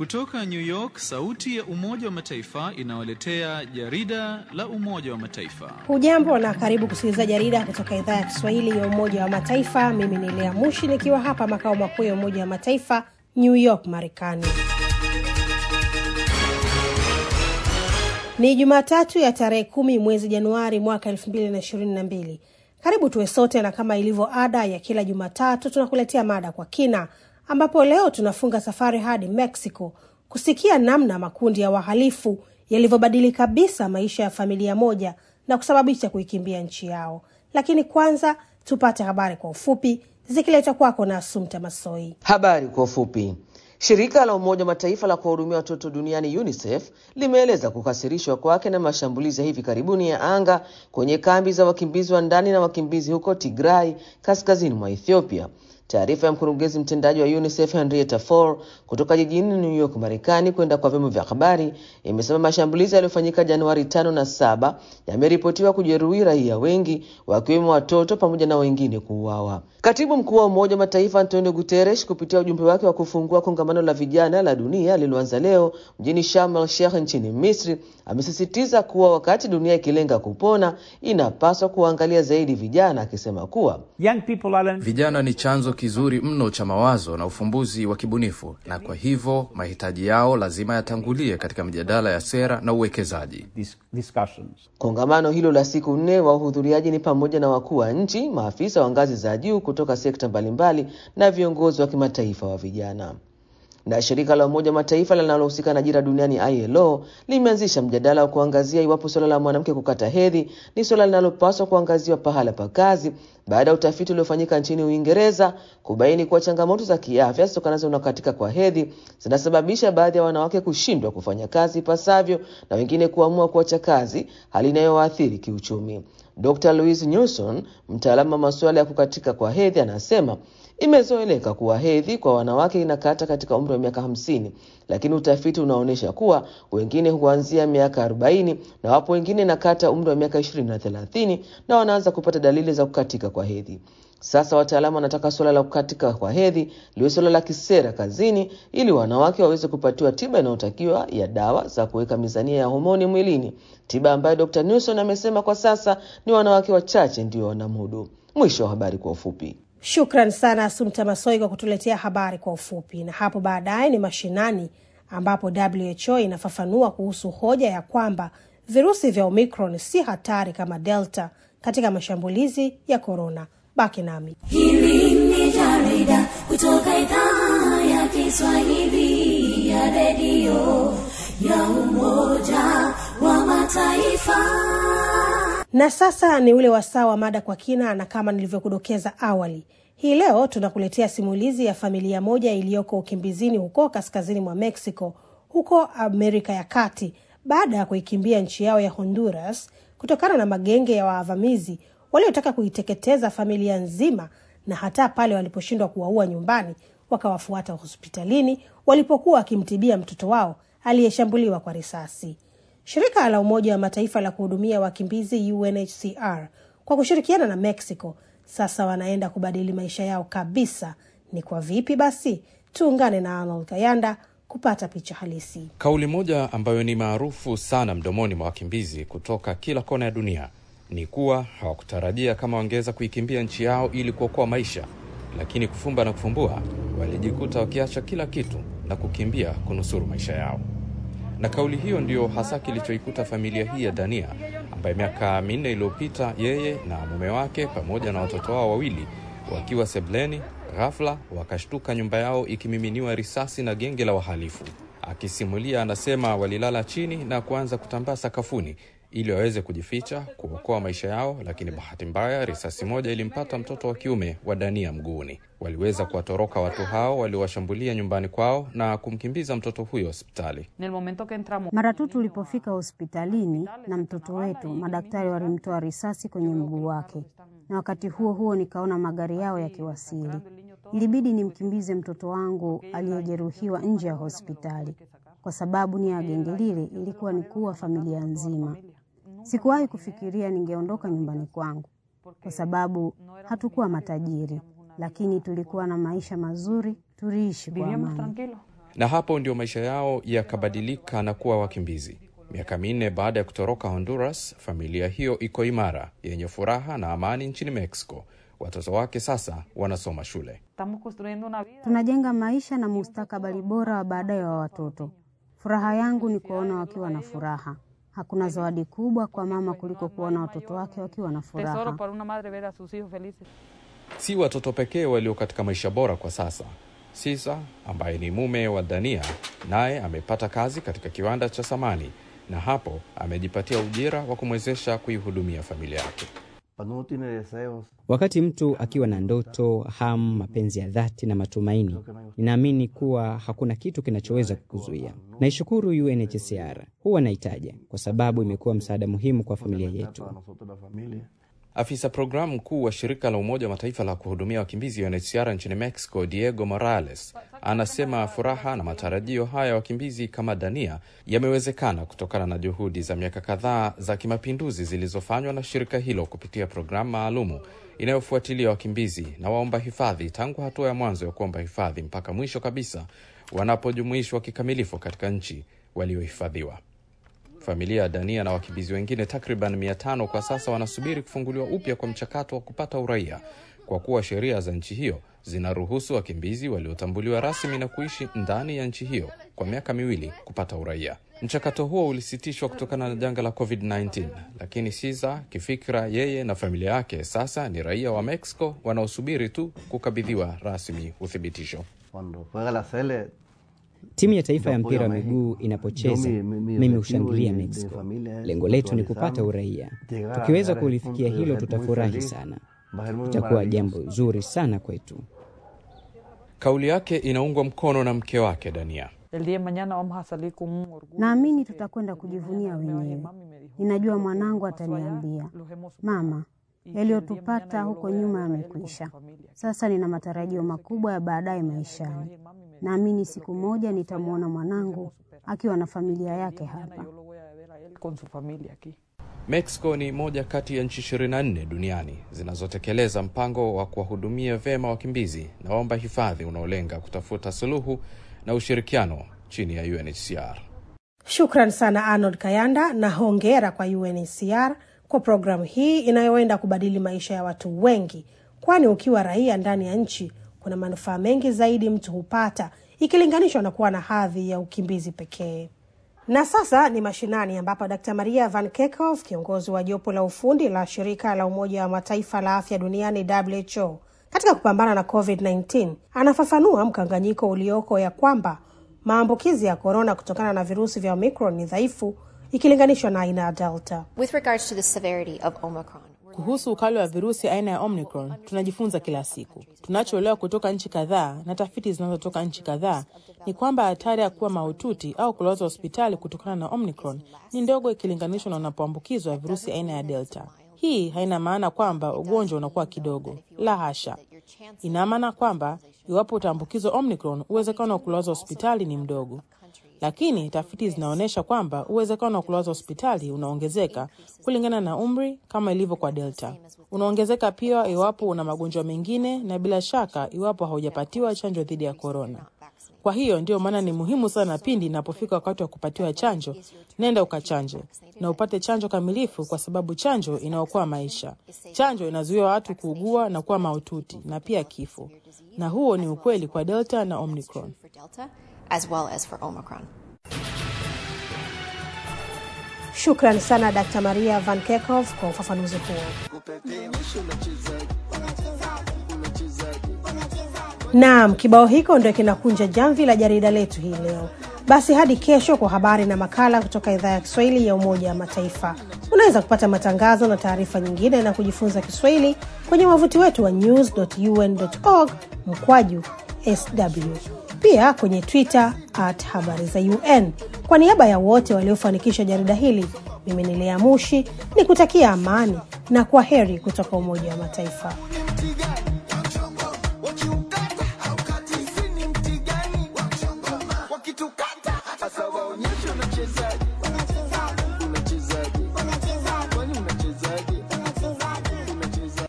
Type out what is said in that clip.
Kutoka New York, sauti ya Umoja wa Mataifa inawaletea jarida la Umoja wa Mataifa. Hujambo na karibu kusikiliza jarida kutoka idhaa ya Kiswahili ya Umoja wa Mataifa. Mimi ni Lea Mushi nikiwa hapa makao makuu ya Umoja wa Mataifa, New York, Marekani. Ni Jumatatu ya tarehe kumi mwezi Januari mwaka elfu mbili na ishirini na mbili. Karibu tuwe sote, na kama ilivyo ada ya kila Jumatatu tunakuletea mada kwa kina, ambapo leo tunafunga safari hadi Mexico kusikia namna makundi ya wahalifu yalivyobadili kabisa maisha ya familia moja na kusababisha kuikimbia nchi yao. Lakini kwanza tupate habari kwa ufupi zikiletwa kwako na Asumta Masoi. Habari kwa ufupi. Shirika la Umoja wa Mataifa la kuwahudumia watoto duniani UNICEF limeeleza kukasirishwa kwake na mashambulizi ya hivi karibuni ya anga kwenye kambi za wakimbizi wa ndani na wakimbizi huko Tigray, kaskazini mwa Ethiopia. Taarifa ya mkurugenzi mtendaji wa UNICEF Henrietta Fore kutoka jijini New York, Marekani, kwenda kwa vyombo vya habari imesema mashambulizi yaliyofanyika Januari tano na saba yameripotiwa kujeruhi raia wengi wakiwemo watoto pamoja na wengine kuuawa. Katibu mkuu wa Umoja wa Mataifa Antonio Guterres kupitia ujumbe wake wa kufungua kongamano la vijana la dunia lililoanza leo mjini Sharm el Sheikh nchini Misri amesisitiza kuwa wakati dunia ikilenga kupona inapaswa kuangalia zaidi vijana, akisema kuwa vijana ni chanzo kizuri mno cha mawazo na ufumbuzi wa kibunifu, na kwa hivyo mahitaji yao lazima yatangulie katika mijadala ya sera na uwekezaji. Kongamano hilo la siku nne, wahudhuriaji ni pamoja na wakuu wa nchi, maafisa wa ngazi za juu kutoka sekta mbalimbali na viongozi wa kimataifa wa vijana. Na shirika la Umoja wa Mataifa linalohusika na ajira duniani ILO limeanzisha mjadala wa kuangazia iwapo suala la mwanamke kukata hedhi ni suala linalopaswa kuangaziwa pahala pa kazi baada ya utafiti uliofanyika nchini Uingereza kubaini kuwa changamoto za kiafya zitokanazo na kukatika kwa hedhi zinasababisha baadhi ya wanawake kushindwa kufanya kazi ipasavyo na wengine kuamua kuacha kazi, hali inayowaathiri kiuchumi. Dr. Louise Newson, mtaalamu wa masuala ya kukatika kwa hedhi, anasema imezoeleka kuwa hedhi kwa wanawake inakata katika umri wa miaka hamsini, lakini utafiti unaonyesha kuwa wengine huanzia miaka arobaini na wapo wengine inakata umri wa miaka ishirini na thelathini na wanaanza kupata dalili za kukatika kwa hedhi. Sasa wataalamu wanataka suala la kukatika kwa hedhi liwe suala la kisera kazini, ili wanawake waweze kupatiwa tiba inayotakiwa ya dawa za kuweka mizania ya homoni mwilini, tiba ambayo Dr. Newson amesema kwa sasa ni wanawake wachache ndio wanamudu. Mwisho wa habari kwa ufupi. Shukran sana Asumta Masoi kwa kutuletea habari kwa ufupi. Na hapo baadaye ni mashinani, ambapo WHO inafafanua kuhusu hoja ya kwamba virusi vya Omicron si hatari kama Delta katika mashambulizi ya korona. Baki nami. Hili ni jarida kutoka idhaa ya Kiswahili ya redio ya Umoja wa Mataifa. Na sasa ni ule wasaa wa mada kwa kina, na kama nilivyokudokeza awali, hii leo tunakuletea simulizi ya familia moja iliyoko ukimbizini huko kaskazini mwa Mexico, huko Amerika ya Kati, baada ya kuikimbia nchi yao ya Honduras kutokana na magenge ya wavamizi waliotaka kuiteketeza familia nzima, na hata pale waliposhindwa kuwaua nyumbani, wakawafuata hospitalini walipokuwa wakimtibia mtoto wao aliyeshambuliwa kwa risasi. Shirika la Umoja wa Mataifa la kuhudumia wakimbizi UNHCR kwa kushirikiana na Mexico sasa wanaenda kubadili maisha yao kabisa. Ni kwa vipi? Basi tuungane na Arnold Kayanda kupata picha halisi. Kauli moja ambayo ni maarufu sana mdomoni mwa wakimbizi kutoka kila kona ya dunia ni kuwa hawakutarajia kama wangeweza kuikimbia nchi yao ili kuokoa maisha, lakini kufumba na kufumbua, walijikuta wakiacha kila kitu na kukimbia kunusuru maisha yao na kauli hiyo ndiyo hasa kilichoikuta familia hii ya Dania ambaye miaka minne iliyopita yeye na mume wake pamoja na watoto wao wawili wakiwa sebleni, ghafla wakashtuka nyumba yao ikimiminiwa risasi na genge la wahalifu. Akisimulia anasema walilala chini na kuanza kutambaa sakafuni ili waweze kujificha kuokoa maisha yao, lakini bahati mbaya risasi moja ilimpata mtoto wa kiume wa Dania mguuni. Waliweza kuwatoroka watu hao waliowashambulia nyumbani kwao na kumkimbiza mtoto huyo hospitali. Mara tu tulipofika hospitalini na mtoto wetu, madaktari walimtoa risasi kwenye mguu wake, na wakati huo huo nikaona magari yao yakiwasili. Ilibidi nimkimbize mtoto wangu aliyejeruhiwa nje ya hospitali, kwa sababu nia ya genge lile ilikuwa ni kuua familia nzima. Sikuwahi kufikiria ningeondoka nyumbani kwangu, kwa sababu hatukuwa matajiri, lakini tulikuwa na maisha mazuri, tuliishi kwa amani. na hapo ndio maisha yao yakabadilika na kuwa wakimbizi. Miaka minne baada ya kutoroka Honduras, familia hiyo iko imara, yenye furaha na amani nchini Mexico. Watoto wake sasa wanasoma shule. Tunajenga maisha na mustakabali bora wa baadaye wa watoto. Furaha yangu ni kuwaona wakiwa na furaha. Hakuna zawadi kubwa kwa mama kuliko kuona watoto wake wakiwa na furaha. Si watoto pekee walio katika maisha bora kwa sasa. Sisa ambaye ni mume wa Dania naye amepata kazi katika kiwanda cha samani na hapo amejipatia ujira wa kumwezesha kuihudumia familia yake. Wakati mtu akiwa na ndoto, hamu, mapenzi ya dhati na matumaini, ninaamini kuwa hakuna kitu kinachoweza kukuzuia. Naishukuru UNHCR, huwa naitaja kwa sababu imekuwa msaada muhimu kwa familia yetu. Afisa programu mkuu wa shirika la Umoja wa Mataifa la kuhudumia wakimbizi UNHCR nchini Mexico, Diego Morales, anasema furaha na matarajio haya ya wakimbizi kama Dania yamewezekana kutokana na juhudi za miaka kadhaa za kimapinduzi zilizofanywa na shirika hilo kupitia programu maalumu inayofuatilia wakimbizi na waomba hifadhi tangu hatua ya mwanzo ya kuomba hifadhi mpaka mwisho kabisa wanapojumuishwa kikamilifu katika nchi waliohifadhiwa. Familia ya Dania na wakimbizi wengine takriban mia tano kwa sasa wanasubiri kufunguliwa upya kwa mchakato wa kupata uraia, kwa kuwa sheria za nchi hiyo zinaruhusu wakimbizi waliotambuliwa rasmi na kuishi ndani ya nchi hiyo kwa miaka miwili kupata uraia. Mchakato huo ulisitishwa kutokana na janga la COVID-19, lakini Siza kifikra, yeye na familia yake sasa ni raia wa Mexico wanaosubiri tu kukabidhiwa rasmi uthibitisho. Timu ya taifa ya mpira wa miguu inapocheza, mimi hushangilia Mexico. Lengo letu ni kupata uraia. Tukiweza kulifikia hilo, tutafurahi sana. Itakuwa jambo zuri sana kwetu. Kauli yake inaungwa mkono na mke wake Dania. Naamini tutakwenda kujivunia wenyewe. Ninajua mwanangu ataniambia, mama, yaliyotupata huko nyuma yamekwisha. Sasa nina matarajio makubwa ya baadaye maishani. Naamini siku moja nitamwona mwanangu akiwa na familia yake hapa. Mexico ni moja kati ya nchi 24 duniani zinazotekeleza mpango wa kuwahudumia vyema wakimbizi na waomba hifadhi unaolenga kutafuta suluhu na ushirikiano chini ya UNHCR. Shukran sana Arnold Kayanda na hongera kwa UNHCR kwa programu hii inayoenda kubadili maisha ya watu wengi, kwani ukiwa raia ndani ya nchi kuna manufaa mengi zaidi mtu hupata ikilinganishwa na kuwa na hadhi ya ukimbizi pekee. Na sasa ni mashinani, ambapo Dkt Maria Van Kerkhove, kiongozi wa jopo la ufundi la shirika la Umoja wa Mataifa la afya duniani WHO katika kupambana na COVID-19 anafafanua mkanganyiko ulioko ya kwamba maambukizi ya korona kutokana na virusi vya Omicron ni dhaifu ikilinganishwa na aina ya Delta. With regards to the severity of Omicron, Kuhusu ukali wa virusi aina ya Omicron tunajifunza kila siku. Tunachoelewa kutoka nchi kadhaa na tafiti zinazotoka nchi kadhaa ni kwamba hatari ya kuwa mahututi au kulazwa hospitali kutokana na Omicron ni ndogo ikilinganishwa na unapoambukizwa virusi aina ya Delta. Hii haina maana kwamba ugonjwa unakuwa kidogo, la hasha. Ina maana kwamba iwapo utaambukizwa Omicron, uwezekano wa kulazwa hospitali ni mdogo lakini tafiti zinaonyesha kwamba uwezekano wa kulazwa hospitali unaongezeka kulingana na umri, kama ilivyo kwa Delta. Unaongezeka pia iwapo una magonjwa mengine, na bila shaka iwapo haujapatiwa chanjo dhidi ya korona. Kwa hiyo ndiyo maana ni muhimu sana pindi inapofika wakati wa kupatiwa chanjo, nenda ukachanje na upate chanjo kamilifu, kwa sababu chanjo inaokoa maisha. Chanjo inazuia watu kuugua na kuwa mahututi na pia kifo, na huo ni ukweli kwa Delta na Omicron. for Delta as well as for Omicron. Shukran sana Dkt Maria Van Kerkhove kwa ufafanuzi huo. Naam, kibao hiko ndio kinakunja jamvi la jarida letu hii leo. Basi hadi kesho kwa habari na makala kutoka idhaa ya Kiswahili ya Umoja wa Mataifa. Unaweza kupata matangazo na taarifa nyingine na kujifunza Kiswahili kwenye wavuti wetu wa news.un.org mkwaju sw, pia kwenye Twitter at habari za UN. Kwa niaba ya wote waliofanikisha jarida hili, mimi ni Lea Mushi ni kutakia amani na kwa heri kutoka Umoja wa Mataifa.